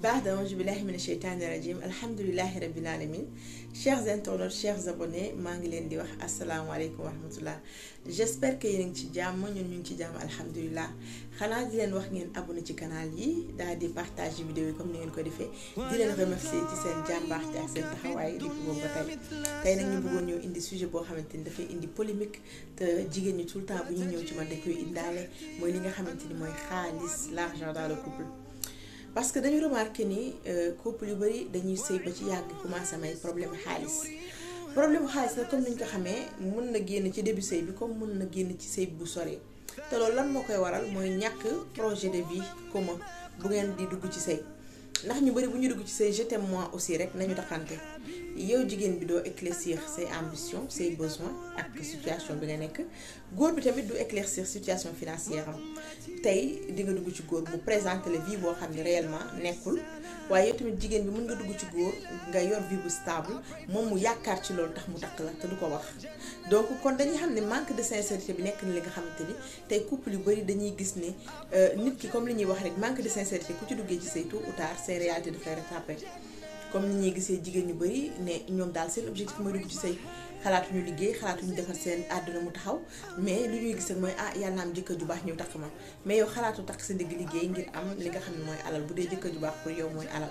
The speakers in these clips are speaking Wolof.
بعد أعوذ بالله من الشيطان الرجيم الحمد لله رب العالمين chers internautes chers abonnés maa ngi leen di wax asalaamaaleykum wa rahmatullah j'espère que yéen a ngi ci jàmm ñun ñu ngi ci jàmm alhamdulilah xanaa di leen wax ngeen abonné ci canal yi daal di partage vidéo yi comme ni ngeen ko defee di leen remercier ci seen jàmbaarte ak seen taxawaay depuis boobu ba tey tey nag ñu bëggoon ñëw indi sujet boo xamante ni dafay indi polémique te jigéen ñi tout le temps bu ñuy ñëw ci man dañ koy indaale mooy li nga xamante ni mooy xaalis l'argent dans le couple parce que dañu remarqué ni couple yu bari dañuy sëy ba ci yàgg commencé may problème xaalis problème xaalis nag comme ni ñu ko xamee mën na génn ci début sëy bi comme mën na génn ci sëy bu soree te loolu lan moo koy waral mooy ñàkk projet de vie commun bu ngeen di dugg ci sëy ndax ñu bari bu ñu dugg ci say je t'aime moi aussi rek nañu taxante yow jigéen bi doo éclaircir say ambition say besoin ak situation bi nga nekk góor bi tamit du éclaircir situation financière am tey di nga dugg ci góor mu présenter la vie boo xam ne réellement nekkul waaye yow tamit jigéen bi mën nga dugg ci góor nga yor vie bu stable moom mu yaakaar ci loolu tax mu takk la te du ko wax donc kon dañuy xam ne manque de sincérité bi nekk na li nga xamante ni tey couple yu bari dañuy gis ne nit ki comme li ñuy wax rek manque de sincérité ku ci duggee ci say tôt ou tard say réalité dafay rattrapé comme ni ñuy gisee jigéen ñu bari ne ñoom daal seen objectif mooy dugg ci say xalaatuñu liggéey xalaatuñu defar seen àdduna mu taxaw mais lu ñuy gis rek mooy ah yàlla am jëkkër ju baax ñëw takk ma mais yow xalaatu takk sa ndigg liggéey ngir am li nga xam ne mooy alal bu dee jëkkër ju baax pour yow mooy alal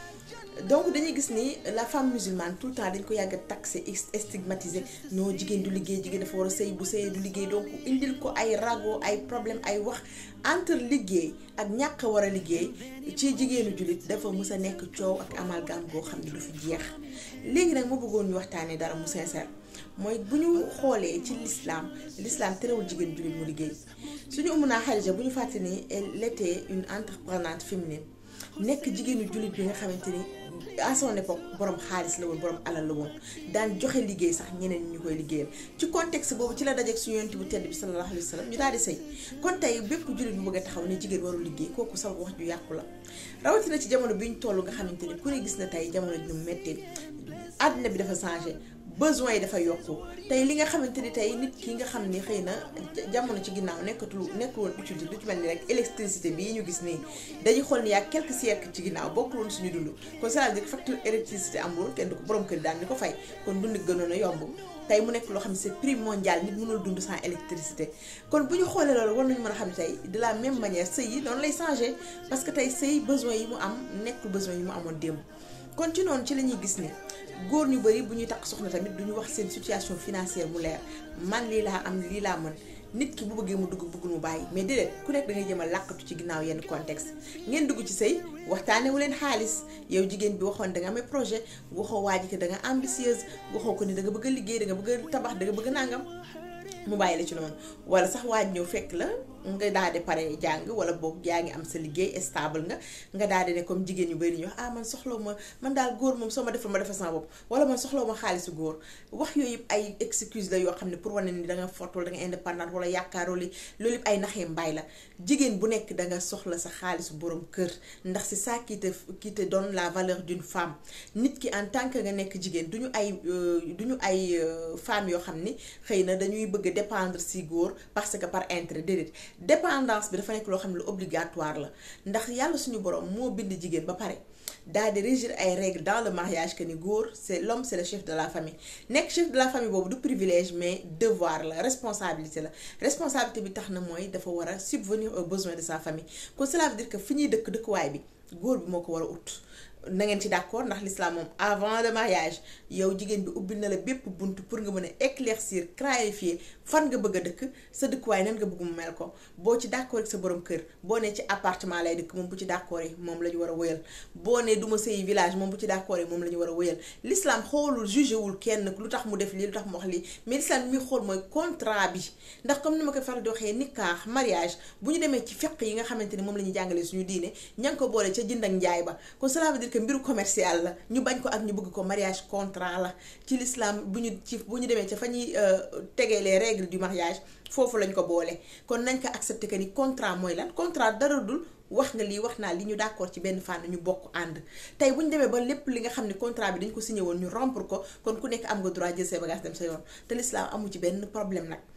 donc dañuy gis ni la femme musulmane tout le temps dañ ko yàgg a taxé stigmatisé non jigéen du liggéey jigéen dafa war a sëy bu sëyee du liggéey donc indil ko ay rago ay problème ay wax entre liggéey ak ñàkk war a liggéey ci jigéenu jullit dafa mës a nekk coow ak amalgame goo xam ne du fi jeex léegi nag ma bëggoon ñu waxtaanee dara mu sincère mooy bu ñu xoolee ci l'islam l'islam terewul jigéen jullit mu liggéey suñu umu naa Xadija bu ñu fàtte ni elle était une entreprenante féminine nekk jigéenu jullit bi nga xamante ni à son époque borom xaalis la woon borom alal la woon daan joxe liggéey sax ñeneen ñi ñu koy liggéeyal ci contexte boobu ci la dajeeg suñu yonent bu tedd bi sallallahu alayhi wa sallam ñu daal di sëy kon tey bépp jullit bu bëgg a taxaw ne jigéen warul liggéey kooku sax wax ju yàqu la rawatina ci jamono bi ñu toll nga xamante ni ku ne gis na tey jamono ji ñu méttee àddina bi dafa changé besoin yi dafa yokku tey li nga xamante ni tey nit ki nga xam ni xëy na jamono ci ginnaaw nekkatul nekkul woon utile du ci mel ni rek électricité bii ñu gis nii dañuy xool ni yaa quelques siècles ci ginnaaw bokkul woon suñu dund kon c'est-à-dire facture électricité amul kenn du ko borom kër daan ni ko fay kon dund gënoon a yomb tey mu nekk loo xam ne c'est prix mondial nit mënul dund sans électricité kon bu ñu xoolee loolu war nañu mën a xam ne tey de la même manière sëy yi noonu lay changer parce que tey sëy besoin yi mu am nekkul besoin yi mu amoon démb kon ci noonu ci la ñuy gis ni góor ñu bari bu ñuy takk soxna tamit duñu wax seen situation financière mu leer man lii laa am lii laa mën nit ki bu bëggee mu dugg bëggul mu bàyyi mais déedéet ku nekk da ngay jëm a làkkatu ci ginnaaw yenn contexte ngeen dugg ci sëy waxtaane wu leen xaalis yow jigéen bi waxoon da nga amee projet waxoo waa ji que da nga ambitieuse waxoo ko ni da nga bëgg a liggéey da nga bëgg a tabax da nga bëgg a nàngam mu bàyyi la ci noonu wala sax waaj ñëw fekk la nga daal di pare jàng wala boog yaa ngi am sa liggéey stable nga nga daal di ne comme jigéen ñu bari ñu wax ah man soxlaw ma man daal góor moom soo ma defal ma defal sama bopp wala man soxlaw ma xaalisu góor wax yooyu yëpp ay excuse la yoo xam ne pour wane ni da nga fort wala da nga indépendante wala yaakaaroo li loolu yëpp ay naxee mbaay la jigéen bu nekk da nga soxla sa xaalisu borom kër ndax c'est ça qui te qui te donne la valeur d'une femme nit ki en tant que nga nekk jigéen duñu ay duñu ay femmes yoo xam ni xëy na dañuy bëgg dépendre si góor parce que par intérêt déedéet dépendance bi dafa nekk loo xam ne lu obligatoire la ndax yàlla suñu borom moo bind jigéen ba pare daal di régir ay règles dans le mariage que ni góor c'est l'homme c'est le chef de la famille nekk chef de la famille boobu du privilège mais devoir la responsabilité la responsabilité bi tax na mooy dafa war a subvenir aux besoins de sa famille kon cela veut dire que fi ñuy dëkk dëkkuwaay bi góor bi moo ko war a ut na ngeen ci d'accord ndax l'islam moom avant le mariage yow jigéen bi ubbil na la bépp bunt pour nga mën a éclaircir clarifier fan nga bëgg a dëkk sa dëkkuwaay nan nga bëgg mu mel ko boo ci d'accord ak sa borom kër boo ne ci appartement lay dëkk moom bu ci d'accord moom la ñu war a wëyal boo ne du ma sëyi village moom bu ci d'accord moom la ñu war a wëyal l'islam xoolul jugé wul kenn lu tax mu def lii lu tax mu wax lii mais l'islam mi xool mooy contrat bi ndax comme ni ma koy faral di waxee nikah mariage bu ñu demee ci fiqh yi nga xamante ni moom la ñuy jàngalee suñu diine ña ngi ko boole ca jënd ak njaay ba kon cela veut dire que mbiru commercial la ñu bañ ko ak ñu bëgg ko mariage contrat la ci l'islam bu ñu ci bu ñu demee ca fa ñuy tegee les règles du mariage foofu lañ ko boole kon nañ ko accepter que ni contrat mooy lan contrat dara dul wax nga lii wax naa li ñu d'accord ci benn fànn ñu bokk ànd tey bu ñu demee ba lépp li nga xam ne contrat bi dañ ko signé woon ñu rompre ko kon ku nekk am nga droit jël say bagages dem sa yoon te l'islam amu ci benn problème nag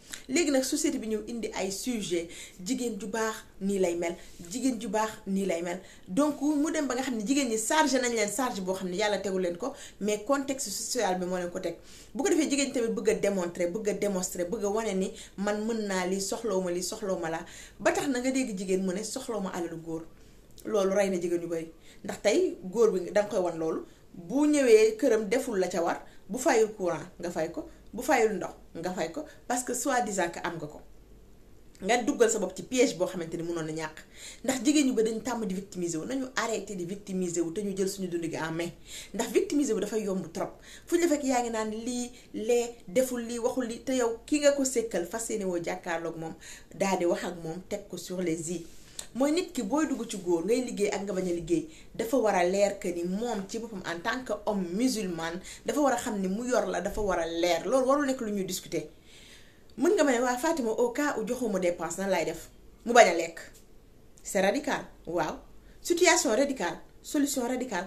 léegi nag société bi ñëw indi ay sujet jigéen ju baax nii lay mel jigéen ju baax nii lay mel donc mu dem ba nga xam ne jigéen ñi chargé nañ leen charge boo xam ne yàlla tegu leen ko mais contexte social bi moo leen ko teg bu ko defee jigéen ñi tamit bëgg a démontrer bëgg a démontrer bëgg a wane ni man mën naa lii soxlaw ma lii soxlaw ma laa ba tax na nga dégg jigéen mu ne soxlaw ma alalu góor loolu rey na jigéen yu bari ndax tey góor bi danga koy wan loolu bu ñëwee këram deful la ca war bu fayul courant nga fay ko bu fayul ndox nga fay ko parce que soi-disant que am nga ko nga duggal sa bopp ci piège boo xamante ni mënoon na ñàkk ndax jigéen ñu ba dañu tàmm di victimiser wu nañu arrêté di victimiser wu te ñu jël suñu dund gi en main ndax victimiser wu dafay yomb trop fu ñu la fekk yaa ngi naan lii lee deful lii waxul lii te yow ki nga ko sékkal fas yéene woo jàkkaarloog moom daal di wax ak moom teg ko sur les i mooy nit ki booy dugg ci góor ngay liggéey ak nga bañ a liggéey dafa war a leer que ni moom ci boppam en tant que homme musulman dafa war a xam ni mu yor la dafa war a leer loolu warul nekk lu ñuy discuter mën nga ma ne waa Fatima au cas où joxuma dépense nan lay def mu bañ a lekk c'est radical waaw situation radicale solution radicale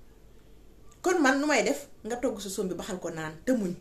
kon man nu may def nga togg sa sombi baxal ko naan te muñ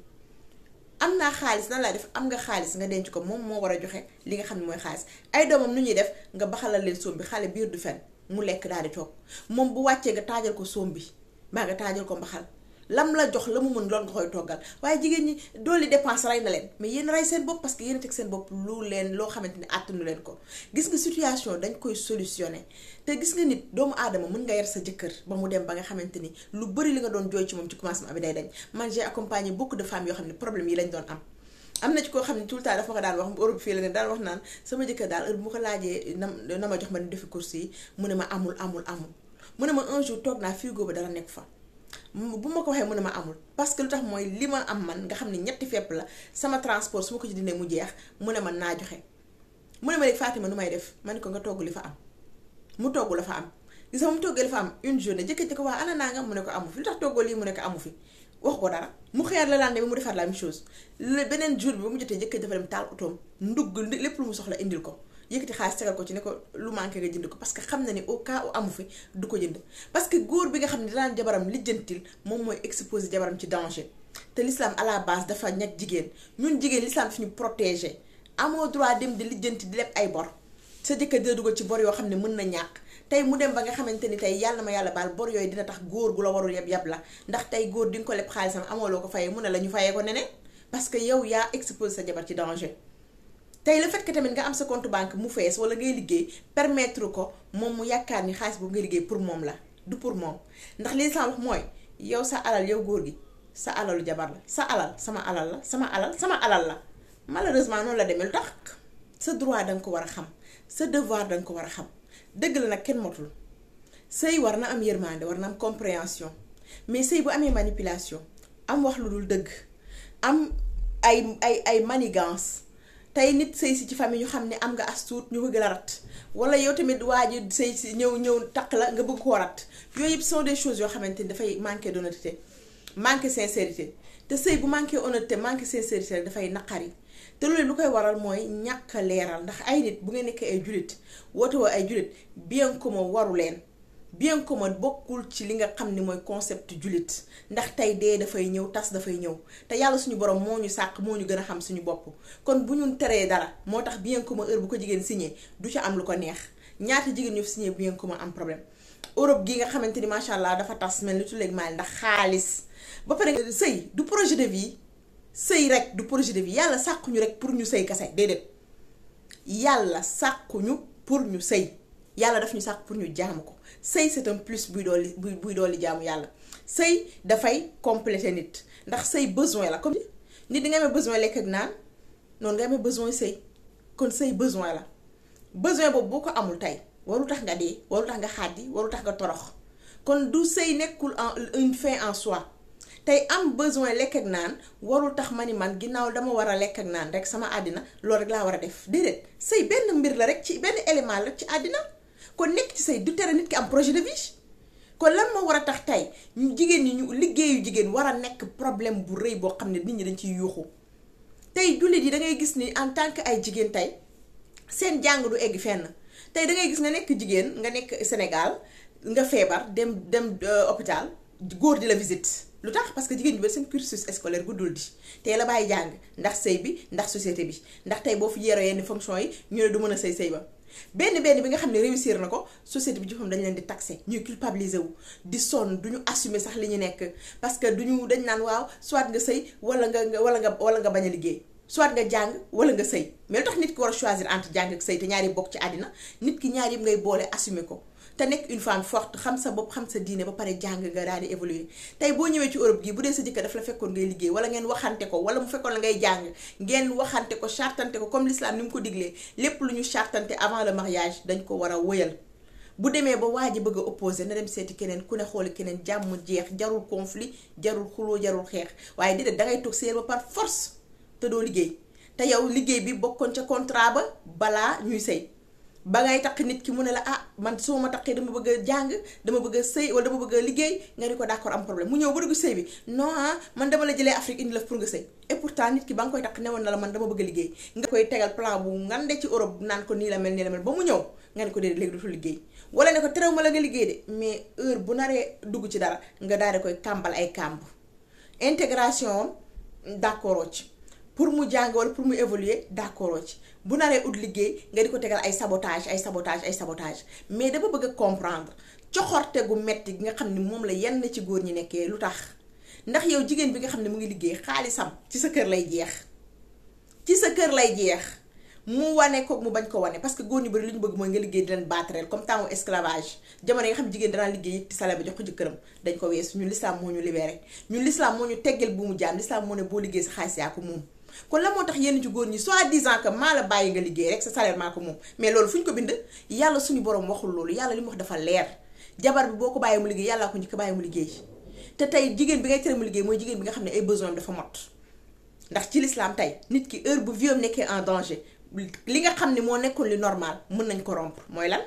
am naa xaalis nan lay def am nga xaalis nga denc ko moom moo war a joxe li nga xam ne mooy xaalis ay doomam nu ñuy def nga baxalal leen sombi xale biir du fen mu lekk daal di toog moom bu wàccee nga taajal ko sombi mbaa nga taajal ko mbaxal lam la jox la mu mën loolu nga koy toggal waaye jigéen ñi dooli dépense rey na leen mais yéen rey seen bopp parce que yéen a teg seen bopp lu leen loo xamante ni àttanu leen ko gis nga situation dañ koy solutionné te gis nga nit doomu aadama mën nga yar sa jëkkër ba mu dem ba nga xamante ni lu bëri li nga doon jooy ci moom ci commencement bi day dañ man j'ai accompagné beaucoup de femmes yoo xam ne problème yi lañ doon am am na ci koo xam ne tout le temps dafa ko daan wax Europe fii la ne daan wax naan sama jëkkër daal heure bu ma ko laajee na na ma jox ma ni defi course yi mu ne ma amul amul amul mu ne ma un jour toog naa frigo ba dara nekk fa bu ma ko waxee mu ne ma amul parce que lu tax mooy li ma am man nga xam ne ñetti fepp la sama transport su ma ko ci dindee mu jeex mu ne man naa joxe mu ne ma léegi Fatima nu may def ma ne ko nga togg li fa am mu togg la fa am gis nga mu toggee li fa am une journée jëkkër ko waa ana naa nga mu ne ko amu fi lu tax toggoo lii mu ne ko amu fi wax ko dara mu xëyaat la lande bi mu defaat la même chose le beneen jour bi ba mu jotee jëkkër dafa dem taal otoom ndugg lépp lu mu soxla indil ko yëkkati xaalis tegal ko ci ne ko lu manqué nga jënd ko parce que xam na ni au cas où amu fi du ko jënd parce que góor bi nga xam ne daan jabaram lijjantil moom mooy exposé jabaram ci danger te l'islam à la base dafa ñag jigéen ñun jigéen l'islam fi ñu protégé amoo droit dem di lijjanti di leb ay bor sa jëkkër dina dugal ci bor yoo xam ne mën na ñàkk tey mu dem ba nga xamante ni tey yàlla ma yàlla baal bor yooyu dina tax góor gu la warul yab yab la ndax tey góor di nga ko leb xaalisam amoo loo ko fayee mu ne la ñu fayee ko neneen parce que yow yaa exposé sa jabar ci danger tey le fait que tamit nga am sa compte banque mu fees wala ngay liggéey permettre ko moom mu yaakaar ni xaalis boobu ngay liggéey pour moom la du pour moom ndax li sa wax mooy yow sa alal yow góor gi sa alalu jabar la sa alal sama alal la sama alal sama alal la malheureusement noonu la demee lu tax sa droit danga ko war a xam sa devoir danga ko war a xam dëgg la nag kenn motul sëy war na am yërmande war na am compréhension mais sëy bu amee manipulation am wax lu dul dëgg am ay ay ay manigance tey nit sëy si ci famille ñu xam ne am nga as tuut ñu bëgg la rat wala yow tamit waa ji sëy si ñëw ñëw takk la nga bëgg koo rat yooyu yëpp sont des choses yoo xamante ni dafay manquer d'honnêteté manquer sincérité te sëy bu manquer honnêteté manquer sincérité rek dafay naqari te loolu lu koy waral mooy ñàkk a leeral ndax ay nit bu ngeen nekkee ay jullit woote woo ay jullit bien commun waru leen bien commun bokkul ci li nga xam ni mooy concept jullit ndax tey dee dafay ñëw tas dafay ñëw te yàlla suñu borom moo ñu sàq moo ñu gën a xam suñu bopp kon bu ñu teree dara moo tax bien commun heure bu ko jigéen signé du ci am lu ko neex ñaata jigéen ñu fi signé bien commun am problème Europe gi nga xamante ni macha allah dafa tas mel ni tuleeg maal ndax xaalis ba pare sëy du projet de vie sëy rek du projet de vie yàlla sàkkuñu rek pour ñu sëy kase déedéet yàlla sàkkuñu pour ñu sëy yàlla daf ñu sàkk pour ñu jaamu ko sëy c'est un plus buy dooli buy buy dooli jaamu yàlla sëy dafay compléter nit ndax sëy besoin la comme nit di nga amee besoin lekk ak naan noonu nga amee besoin sëy kon sëy besoin la besoin boobu boo ko amul tey waru tax nga dee waru tax nga xàddi waru tax nga torox kon du sëy nekkul en une fin en soi tey am besoin lekk ak naan warul tax ma ni man ginnaaw dama war a lekk ak naan rek sama àddina loolu rek laa war a def déedéet sëy benn mbir la rek ci benn élément la ci àddina kon nekk ci sëy du tere nit ki am projet de vie kon lan moo war a tax tey ñu jigéen ñi ñu liggéeyu jigéen war a nekk problème bu rëy boo xam ne nit ñi dañ ciy yuuxu tey jullit yi da ngay gis ni en tant que ay jigéen tey seen jàng du egg fenn tey da ngay gis nga nekk jigéen nga nekk Sénégal nga feebar dem dem hôpital góor di la visite lu tax parce que jigéen ñu bari seen cursus scolaire guddul di tey la bàyyi jàng ndax sëy bi ndax société bi ndax tey boo fi yeeroo yenn fonction yi ñu ne du mën a sëy sëy ba benn benn bi nga xam ne réussir na ko société bi jëfam dañ leen di taxé ñuy culpabiliser wu di sonn duñu assumer sax li ñu nekk parce que duñu dañ naan waaw soit nga sëy wala nga wala nga wala nga bañ a liggéey soit nga jàng wala nga sëy mais lu tax nit ki war a choisir entre jàng ak sëy te ñaari bokk ci àddina nit ki ñaar yëpp ngay boole assumer ko te nekk une femme forte xam sa bopp xam sa diine ba pare jàng nga daal di évoluer tey boo ñëwee ci Europe gi bu dee sa jëkkër daf la fekkoon ngay liggéey wala ngeen waxante ko wala mu fekkoon la ngay jàng ngeen waxante ko chartante ko comme l'islam ni mu ko diglee lépp lu ñu chartante avant le mariage dañ ko war a wëyal bu demee ba waa ji bëgg a opposé na dem seeti keneen ku ne xooli keneen jàmm jeex jarul conflit jarul xuloo jarul xeex waaye déedéet dangay toog séer ba par force te doo liggéey te yow liggéey bi bokkoon ca contrat ba balaa ñuy sëy ba ngay takk nit ki mu ne la ah man su ma takkee dama bëgg a jàng dama bëgg a sëy wala dama bëgg a liggéey nga ni ko d'accord am problème mu ñëw ba dugg sëy bi non ah man dama la jëlee Afrique indi la pour nga sëy et pourtant nit ki ba nga koy takk newoon na la man dama bëgg a liggéey nga koy tegal plan bu ngande ci Europe naan ko nii la mel nii la mel ba mu ñëw nga ni ko déedéet léegi dootul liggéey wala ne ko terew ma la nga liggéey de mais heure bu naree dugg ci dara nga daal di koy kàmbal ay kàmb intégration d'accord ci pour mu jàng wala pour mu évoluer d'accord ci bu naree ut liggéey nga di ko tegal ay sabotage ay sabotage ay sabotage mais dama bëgg a comprendre coxorte gu metti gi nga xam ne moom la yenn ci góor ñi nekkee lu tax ndax yow jigéen bi nga xam ne mu ngi liggéey xaalisam ci sa kër lay jeex ci sa kër lay jeex mu wane ko mu bañ ko wane parce que góor ñu bari li ñu bëgg mooy nga liggéey di leen battreel comme temps esclavage jamono yi nga xam ne jigéen danaa liggéey yëpp ci salaire ba jox ko jëkkëram dañ ko weesu ñun l'islam moo ñu libéré ñun l'islam moo ñu teggeel bu mu jaam l'islam moo ne boo liggéey sa xaalis yaa ko moom kon la moo tax yenn ci góor ñi soi-disant que maa la bàyyi nga liggéey rek sa salaire maa ko moom mais loolu fu ñu ko bind yàlla suñu borom waxul loolu yàlla li mu wax dafa leer jabar bi boo ko bàyyi mu liggéey yàllaa ko njëkk bàyyi mu liggéey te tey jigéen bi ngay tere mu liggéey mooy jigéen bi nga xam ne ay besoin dafa mot ndax ci l'islam tey nit ki heure bu viom nekkee en danger li nga xam ne moo nekkoon li normal mën nañ ko rompre mooy lan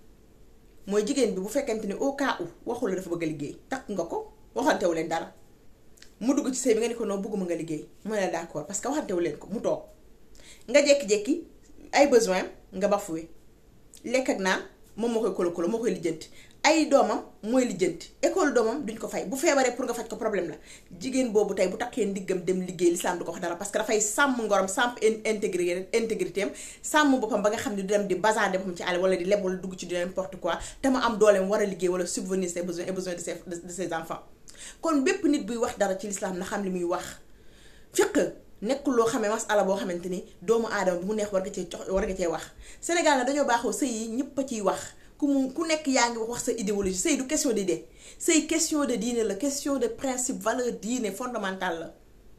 mooy jigéen bi bu fekkente ni au cas où waxul la dafa bëgg a liggéey takk nga ko waxantewu leen dara mu dugg ci sëy bi nga ne ko non bëgguma nga liggéey mu ne la d'accord parce que waxantewu leen ko mu toog nga jékki-jékki ay besoin nga bafuwe lekk ak naan moom moo koy kolo kolo moo koy lijjanti ay doomam mooy lijjanti école doomam duñ ko fay bu feebaree pour nga faj ko problème la jigéen boobu tey bu takkee ndiggam dem liggéey lislaam du ko wax dara parce que dafay sàmm ngorom sàmm intégrité intégrité am sàmm boppam ba nga xam ne du dem di bazarder boppam ci àll wala di leb wala dugg ci di n'importe quoi te mu am dooleem war a liggéey wala subvenir ses besoins et besoins de ses de ses enfants kon bépp nit buy wax dara ci lislaam na xam li muy wax fiq nekkul loo xamee masala boo xamante ni doomu aadama bu mu neex war nga cee jox war nga cee wax Sénégal na dañoo baaxoo sëy yi ñëpp a ciy wax ku mu ku nekk yaa ngi wax sa idéologie sëy du question d'idée sëy question de diine la question de principe valeur diine fondamentale la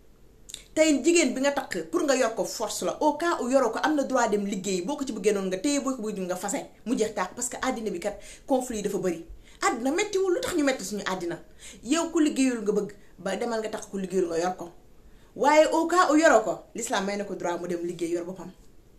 tey jigéen bi nga takk pour nga yor ko force la au cas où yoroo ko am na droit dem liggéey boo ko ci bëggee noonu nga téye boo ko bëgg nga fase mu jeex tàkk parce que àddina bi kat conflit yi dafa bëri àddina mettiwul lu tax ñu metti suñu àddina yow ku liggéeyul nga bëgg ba demal nga takk ku liggéeyul nga yor ko waaye au cas où yoroo ko l'islam may na ko droit mu dem liggéey yor boppam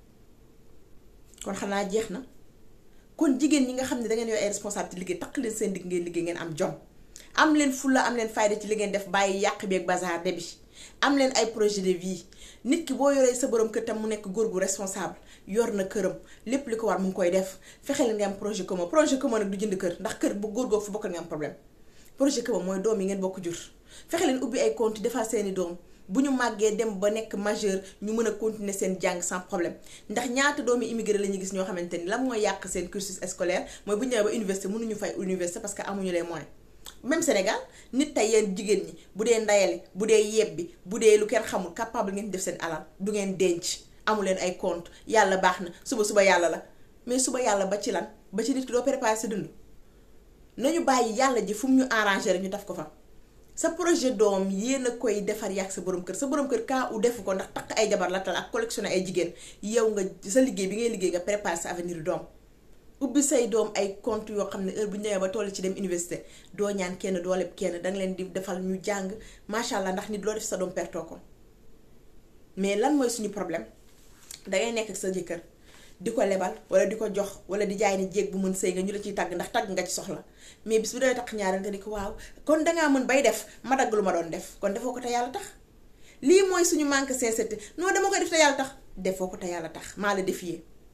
kon xanaa jeex na kon jigéen ñi nga xam ne dangeen yor ay responsabilité liggéey takk leen seen digg ngeen liggéey ngeen am jom am leen fulla am leen fayda ci li ngeen def bàyyi yàq bi ak bazar de bi am leen ay projet de vie nit ki boo yoree sa borom kër tam mu nekk góor gu responsable yor na këram lépp li ko war mu ngi koy def fexe leen nga am projet commun projet commun nag du jënd kër ndax kër bu góor googu fi bokkal nga am problème projet commun mooy doom yi ngeen bokk jur fexe leen ubbi ay compte defal seeni doom bu ñu màggee dem ba nekk majeur ñu mën a continuer seen jàng sans problème ndax ñaata doomi immigré la ñu gis ñoo xamante ni la mooy yàq seen cursus scolaire mooy bu ñu ñëwee ba université mënuñu fay université parce que amuñu les moyens même Sénégal nit tey yéen jigéen ñi bu dee ndayale bu dee yebbi bu dee lu kenn xamul capable ngeen def seen alal du ngeen denc amu leen ay compte yàlla baax na suba suba yàlla la mais suba yàlla ba ci lan ba ci nit ki doo préparer sa dund nañu bàyyi yàlla ji fu mu ñu arrangé rek ñu def ko fa sa projet doom yéen a koy defar yàgg sa borom kër sa borom kër kaa u defu ko ndax takk ay jabar la tal ak collectionné ay jigéen yow nga sa liggéey bi ngay liggéey nga préparer sa avenir doom ubbi say doom ay compte yoo xam ne heure bu ñu demee ba toll ci dem université doo ñaan kenn doo leb kenn danga leen di defal ñu jàng macha allah ndax nit loo def sa doom pertoo ko mais lan mooy suñu problème dangay nekk ak sa jëkkër di ko lebal wala di ko jox wala di jaay ni jéeg bu mën sëy nga ñu la ciy tàgg ndax tàgg nga ci soxla mais bis bu dee tax ñaareel nga ni ko waaw kon dangaa mën bay def ma dagg lu ma doon def kon defoo ko te yàlla tax lii mooy suñu manque sincérité non dama koy def te yàlla tax defoo ko te yàlla tax maa la défier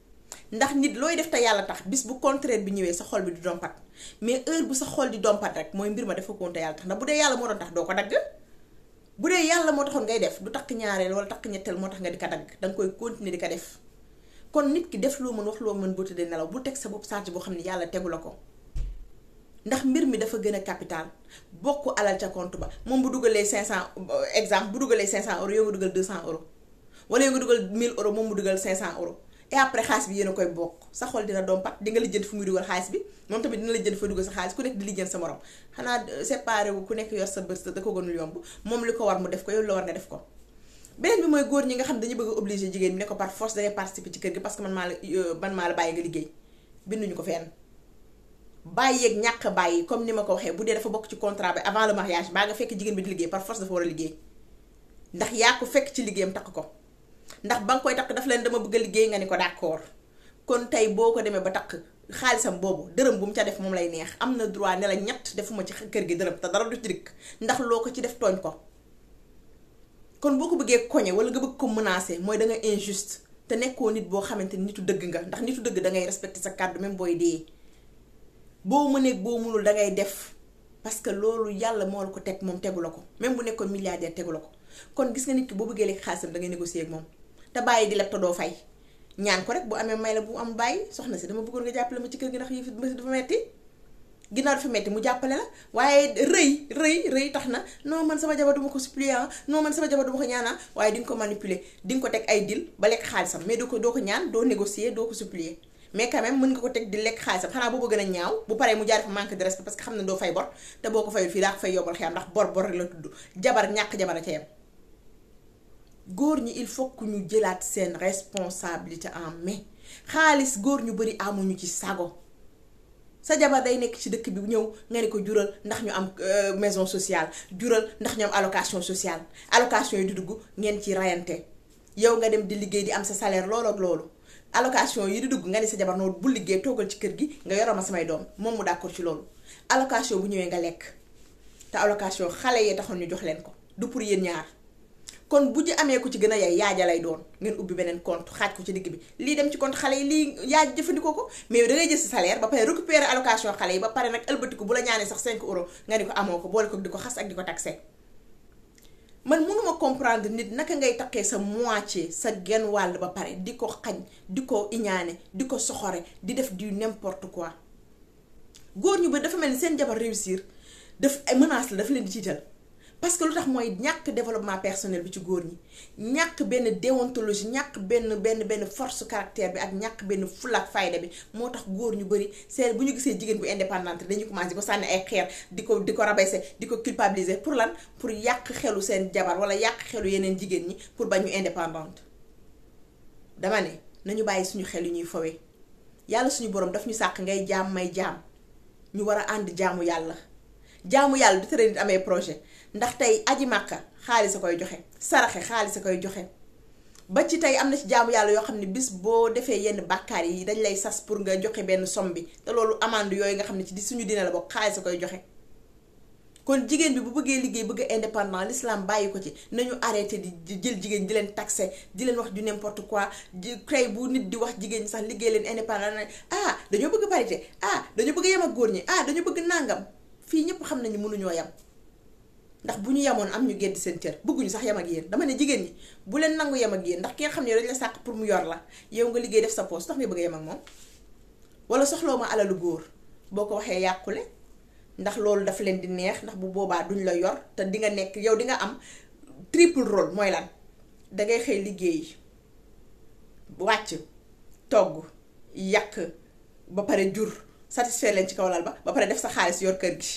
ndax nit looy def te yàlla tax bis bu contraire bi ñëwee sa xol bi di dompat mais heure bu sa xol di dompat rek mooy mbir ma dafa koon te yàlla tax ndax bu dee yàlla moo doon tax doo ko dagg bu dee yàlla moo taxoon ngay def du takk ñaareel wala takk ñetteel moo tax nga di ko dagg danga koy continuer di ko def kon nit ki def loo mën wax loo mën boo tëddee nelaw bu teg sa bopp charge boo xam ne yàlla tegu la ko ndax mbir mi dafa gën a capital bokk alal ca compte ba moom bu dugalee 500 exemple bu dugalee 500 euros yow nga dugal 200 euros wala yow nga dugal 1000 euros moom mu dugal 500 euros et après xaalis bi yéen a koy bokk sa xol dina dompat di nga lijjanti fu muy dugal xaalis bi moom tamit dina lijjanti fa dugal sa xaalis ku nekk di lijjanti sa morom xanaa séparé wu ku nekk yor sa bës da ko gënul yomb moom li ko war mu def ko yow la war nga def ko beneen bi mooy góor ñi nga xam dañu bëgg a obligé jigéen bi ne ko par force dangay participer ci kër gi parce que man maa la man maa la bàyyi nga liggéey binduñu ko fenn bàyyeeg ñàkk bàyyi comme ni ma ko waxee bu dee dafa bokk ci contrat bi avant le mariage baa nga fekk jigéen bi di liggéey par force dafa war a liggéey ndax yaa ko fekk ci liggéeyam takk ko ndax ba nga koy takk daf leen dama bëgg a liggéey nga ni ko d'accord kon tey boo ko demee ba takk xaalisam boobu dërëm bu mu ca def moom lay neex am na droit ne la ñett defuma ci kër gi dërëm te dara du ci dikk ndax loo ko ci def tooñ ko kon boo ko bëggee koñe wala nga bëgg ko menacer mooy da nga injuste te nekkoo nit boo xamante ni nitu dëgg nga ndax nitu dëgg da ngay respecter sa kàddu même booy dee boo mëneeg boo mënul da ngay def parce que loolu yàlla moo la ko teg moom tegu la ko même bu nekkoon milliardaire tegu la ko kon gis nga nit ki boo bëggee lekk xaalisam da ngay négocier ak moom te bàyyi di leb te doo fay ñaan ko rek bu amee may la bu am bàyyi soxna si dama bëggoon nga jàppale ma ci kër gi ndax yëf yi dafa metti ginnaaw dafa metti mu jàppale la waaye rëy rëy rëy tax na non man sama jabar duma ko supplier non man sama jabar duma ko ñaana waaye di nga ko manipuler di nga ko teg ay dil ba lekk xaalisam mais doo ko doo ko ñaan doo négocier doo ko supplier mais quand même mën nga ko teg di lekk xaalisam xanaa boobu gën a ñaaw bu paree mu jaar fa manque de respect parce que xam ne doo fay bor te boo ko fayul fii daa ko fay yombal xeyam ndax bor bor rek la tudd jabar ñàkk jabar a ca yem góor ñi il faut que ñu jëlaat seen responsabilité en main xaalis góor ñu bari amuñu ci sago sa jabar day nekk ci dëkk bi ñëw nga ne ko jural ndax ñu am maison sociale jural ndax ñu am allocation sociale allocation yi di dugg ngeen ci rayante yow nga dem di liggéey di am sa salaire loolu ak loolu allocation yi di dugg nga ne sa jabar noonu bu liggéey toogal ci kër gi nga yoroo ma samay doom moom mu d'accord ci loolu allocation bu ñëwee nga lekk te allocation xale yee taxoon ñu jox leen ko du pour yéen ñaar kon bu ji amee ku ci gën a yaay yaaja lay doon ngeen ubbi beneen compte xaaj ko ci digg bi lii dem ci compte xale yi lii yaaj jëfandikoo ko mais yow da ngay jël sa salaire ba pare récupérer allocation xale yi ba pare nag ëlbatiku bu la ñaanee sax 5 euros nga ni ko amoo ko boole ko di ko xas ak di ko taxé man mënuma comprendre nit naka ngay takkee sa moitié sa genn wàll ba pare di ko xañ di ko iñaane di ko soxore di def du n'importe quoi góor ñu ba dafa mel ni seen jabar réussir daf ay menace la dafa leen di tiital parce que lu tax mooy ñàkk développement personnel bi ci góor ñi ñàkk benn déontologie ñàkk benn benn benn force caractère bi ak ñàkk benn fulaak fayda bi moo tax góor ñu bari seen bu ñu gisee jigéen bu indépendante dañuy commencé di ko sànni ay xeer di ko di ko rabaisser di ko culpabiliser pour lan pour yàq xelu seen jabar wala yàq xelu yeneen jigéen ñi pour ba ñu indépendante dama ne nañu bàyyi suñu xel yu ñuy fowee yàlla suñu borom daf ñu sàq ngay jaam may jaam ñu war a ànd jaamu yàlla jaamu yàlla du tere nit amee projet ndax tey aji màkka xaalis a koy joxe saraxe xaalis a koy joxe ba ci tey am na ci jaamu yàlla yoo xam ne bis boo defee yenn bàkkaar yi dañ lay sas pour nga joxe benn somme bi te loolu amande yooyu nga xam ne ci di suñu dina la bokk xaalis a koy joxe kon jigéen bi bu bëggee liggéey bëgg a indépendant l'islam bàyyi ko ci nañu arrêté di jël jigéen di leen taxé di leen wax du n'importe quoi di tey bu nit di wax jigéen ñi sax liggéey leen indépendant na ah dañoo bëgg parité ah dañoo bëgg yem ak góor ñi ah dañoo bëgg nàngam fii ñëpp xam nañu mënuñoo yem ndax bu ñu yemoon am ñu gedd seen cër bëgguñu sax yem ak yéen dama ne jigéen ñi bu leen nangu yem ak yéen ndax ki nga xam ne dañ la sàq pour mu yor la yow nga liggéey def sa poste tax nga bëgg a yem ak moom wala soxloo ma alalu góor boo ko waxee yàqule ndax loolu dafa leen di neex ndax bu boobaa duñ la yor te di nga nekk yow di nga am triple rôle mooy lan dangay xëy liggéey wàcc togg yàq ba pare jur satisfaire leen ci kaw lal ba ba pare def sa xaalis yor kër gi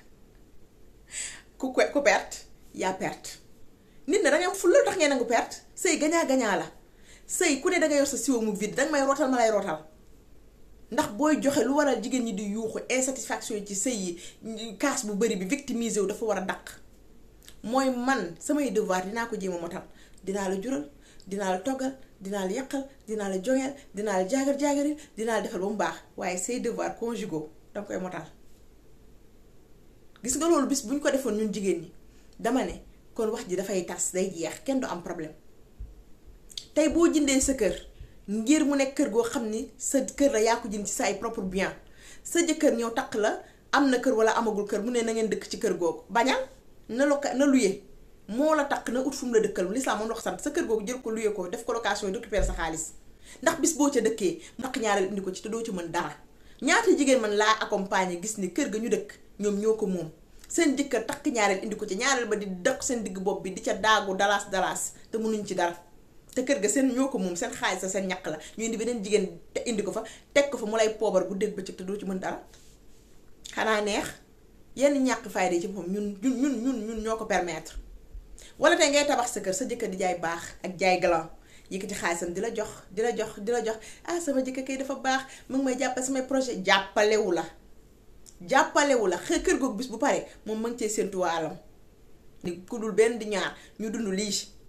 ku ku perte yaa perte nit na dangay am fulla tax ngeen nangu perte sëy gañaa gañaa la sëy ku ne danga yor sa siwo mu vide danga may rootal ma lay rootal ndax booy joxe lu waral jigéen ñi di yuuxu insatisfaction yi ci sëy yi kaas bu bari bi victimiser wu dafa war a daq mooy man samay devoir dinaa ko jéem a motal dinaa la jural dinaa la toggal dinaa la yàqal dinaa la joŋeel dinaa la jaagar jaagaril dinaa la defal ba mu baax waaye say devoir conjugaux danga koy motal gis nga loolu bis bu ñu ko defoon ñun jigéen ñi dama ne kon wax ji dafay tas day jeex kenn du am problème tey boo jëndee sa kër ngir mu nekk kër goo xam ni sa kër la yaa ko jënd ci sa ay propre bien sa jëkkër ñëw takk la am na kër wala amagul kër mu ne na ngeen dëkk ci kër googu bañal na loka na luye moo la takk na ut fu mu la dëkkal lislaam moom la ko sant sa kër googu jël ko luye ko def ko location yi récupérer sa xaalis ndax bis boo ca dëkkee naq ñaareel indi ko ci te doo ci mën dara ñaata jigéen man laa accompagner gis ni kër ga ñu dëkk ñoom ñoo ko moom seen jëkkër takk ñaareel indi ko ci ñaareel ba di dëkk seen digg bopp bi di ca daagu dalaas dalaas te mënuñ ci dara te kër ga seen ñoo ko moom seen xaalis sa seen ñaq la ñu indi beneen jigéen te indi ko fa teg ko fa mu lay poobar bu dégg bëccëg te doo ci mën dara xanaa neex yenn ñàkk fayda ci moom ñun ñun ñun ñun ñun ñoo ko permettre wala tey ngay tabax sa kër sa jëkkër di jaay baax ak jaay galan yëkkati xaalisam di la jox di la jox di la jox ah sama jëkkër kay dafa baax mu ngi may jàppale samay projet jàppalewu la jàppalewu la xë kër googu bis bu pare moom ma ngi cee séntu waalam ni ku dul benn di ñaar ñu dund lii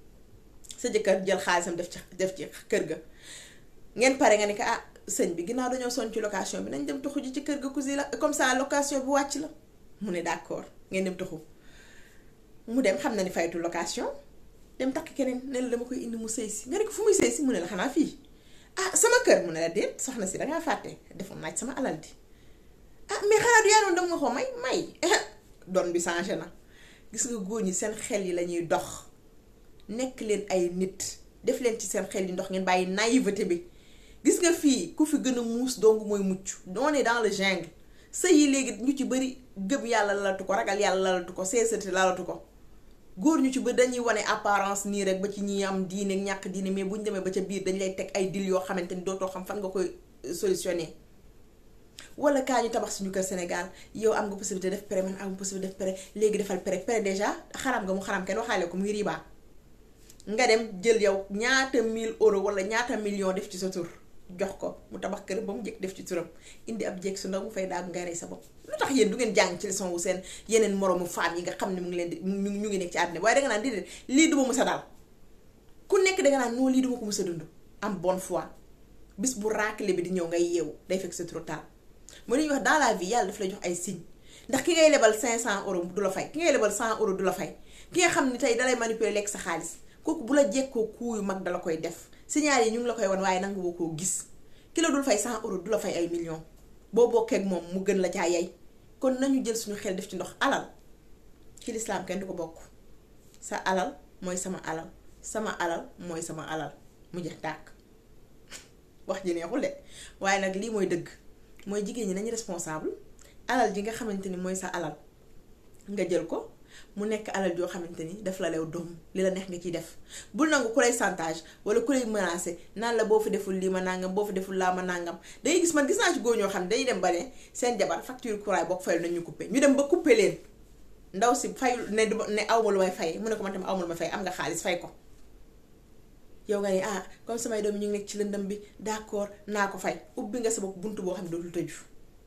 sa jëkkër jël xaalisam def ci def ci kër ga ngeen pare nga ne ko ah sëñ bi ginnaaw dañoo son ci location bi nañ dem tuxu ji ci kër ga cousin la comme ça location bi wàcc la mu ne d'accord ngeen dem tuxu mu dem xam na ni faytu location dem takk keneen ne la dama koy indi mu sëy si nga ne ko fu muy sëy si mu ne la xanaa fii ah sama kër mu ne la déet soxna si dangaa fàtte defoon naaj sama alal di ah mais xanaa du yaa doon dama nga ko may may doon bi changé na gis nga góor ñi seen xel yi la ñuy dox nekk leen ay nit def leen ci seen xel yi ndox ngeen bàyyi naïveté bi gis nga fii ku fi gën a muus dong mooy mucc on est dans le jungle sëy yi léegi ñu ci bëri gëm yàlla lalatu ko ragal yàlla lalatu ko sincérité lalatu ko góor ñu ci bëri dañuy wane apparence nii rek ba ci ñi am diine ñàkk diine mais bu ñu demee ba ca biir dañ lay teg ay dil yoo xamante ni dootoo xam fan nga koy solutionné wala kaa ñu tabax suñu kër Sénégal yow am nga possibilité def prêt man am possibilité def prêt léegi defal prêt prêt déjà xaram nga mu xaram kenn waxaale ko muy riba nga dem jël yow ñaata 1000 euros wala ñaata million def ci sa tur jox ko mu tabax kër ba mu njëkk def ci turam indi ab jeeg su ndaw mu fay daag ngay rey sa bopp lu tax yéen du ngeen jàng ci leçon wu seen yeneen moroomu femme yi nga xam ne mu ngi leen di ñu ñu ngi nekk ci àddina waaye danga naan déedéet lii duma mës a daal ku nekk danga naan non lii duma ko mës a dund am bonne foi bis bu raakale bi di ñëw ngay yeewu day fekk c'est trop tard moo ñuy wax dans la vie yàlla daf lay jox ay signes ndax ki ngay lebal 500 euros du la fay ki ngay lebal 100 euros du la fay ki nga xam ni tey dalay manipuler lekk sa xaalis kooku bu la jekkoo kuu yu mag dala koy def signal yi ñu ngi la koy wan waaye nangu woo koo gis ki la dul fay 100 euros du la fay ay millions boo bokkee ak moom mu gën la caa yey kon nañu jël suñu xel def ci ndox alal ci lislaam kenn du ko bokk sa alal mooy sama alal sama alal mooy sama alal mu jeex tàkk wax ji neexul de waaye nag lii mooy dëgg mooy jigéen ñi nañu responsable alal ji nga xamante ni mooy sa alal nga jël ko mu nekk alal joo xamante ni daf la lew doom li la neex nga ciy def bul nangu ku lay chantage wala ku lay menacé naan la boo fi deful lii ma nangam boo fi deful laa ma nangam dangay gis man gis naa ci góor ñoo xam ne dañuy dem ba ne seen jabar facture courant boo ko fayul nañu coupé ñu dem ba coupé leen ndaw si fayul ne ne awma lu may fay mu ne ko man tamit awma lu may fay am nga xaalis fay ko yow nga ne ah comme samay doom ñu ngi nekk ci lëndëm bi d'accord naa ko fay ubbi nga sa bopp buntu boo xam ne dootul tëju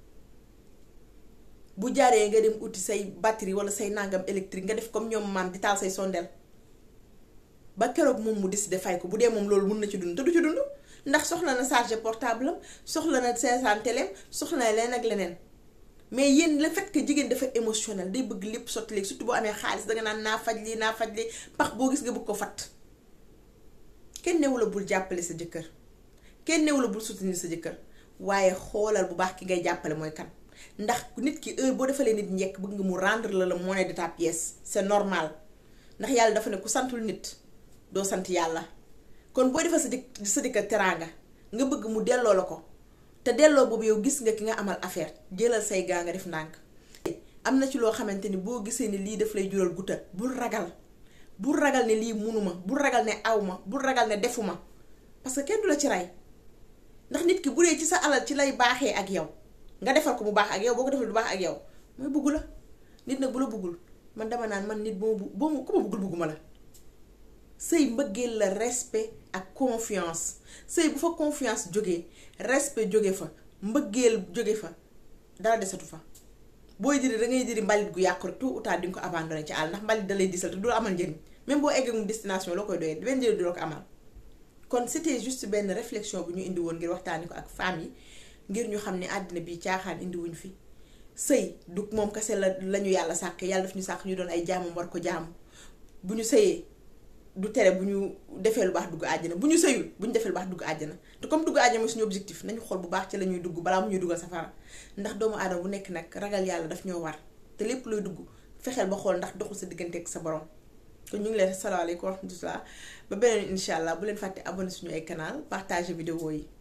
bu jaaree nga dem uti say batterie wala say nangam électrique nga def comme ñoom maam di taal say sondeel ba keroog moom mu décidé fay ko bu dee moom loolu mun na ci dund te du ci dund ndax soxla na chargé portable am soxla na seetaan téléem soxla na leneen ak leneen mais yéen le fait que jigéen dafa émotionnel day bëgg lépp sotti léegi surtout boo amee xaalis danga naan naa faj lii naa faj lii pax boo gis nga bëgg ko fat kenn newu la bul jàppale sa jëkkër kenn newu la bul soutenir sa jëkkër waaye xoolal bu baax ki ngay jàppale mooy kan ndax nit ki heure boo defalee nit njekk bëgg nga mu rendre la la monnaie de ta pièce c'est normal ndax yàlla dafa ne ku santul nit doo sant yàlla kon boo defal sa jëkk sa jëkkër teraanga nga bëgg mu delloo la ko te delloo boobu yow gis nga ki nga amal affaire jëlal say gaa nga def ndànk am na ci loo xamante ni boo gisee ni lii daf lay jural guta bul ragal bul ragal ne lii munuma bul ragal ne awma bul ragal ne defuma parce que kenn du la ci rey ndax nit ki bu dee ci sa alal ci lay baaxee ak yow nga defal ko mu baax ak yow boo ko defal du baax ak yow mooy bugg la nit nag bu la buggul man dama naan man nit boo bu boo ma ku ma buggul bugguma la sëy mbëggeel la respect ak confiance sëy bu fa confiance jógee respect jóge fa mbëggeel jóge fa dara desatu fa booy diri da ngay diri mbalit gu yàqu rek tout ou tard di nga ko abandonné ci àll ndax mbalit da lay disal te du la amal njëriñ même boo eggee mu destination loo koy doyee benn njëriñ du la ko amal kon c'était juste benn réflexion bu ñu indi woon ngir waxtaani ko ak femmes yi ngir ñu xam ne àddina bi caaxaan indi wuñ fi sëy du moom kese la lañu yàlla sàkk yàlla daf ñu sàkk ñu doon ay jaamam war ko jaamu bu ñu sëyee du tere bu ñu defee lu baax dugg àjjana bu ñu sëyul bu ñu defee lu baax dugg àjjana te comme dugg àjjana mooy suñu objectif nañu xool bu baax ci la ñuy dugg balaa mu ñuy duggal safara ndax doomu aadama bu nekk nag ragal yàlla daf ñoo war te lépp looy dugg fexeel ba xool ndax doxul sa diggante ak sa borom kon ñu ngi leen salaamaaleykum wa rahmatullah ba beneen incha allah bu leen fàtte abonné suñu ay canal partager vidéo yi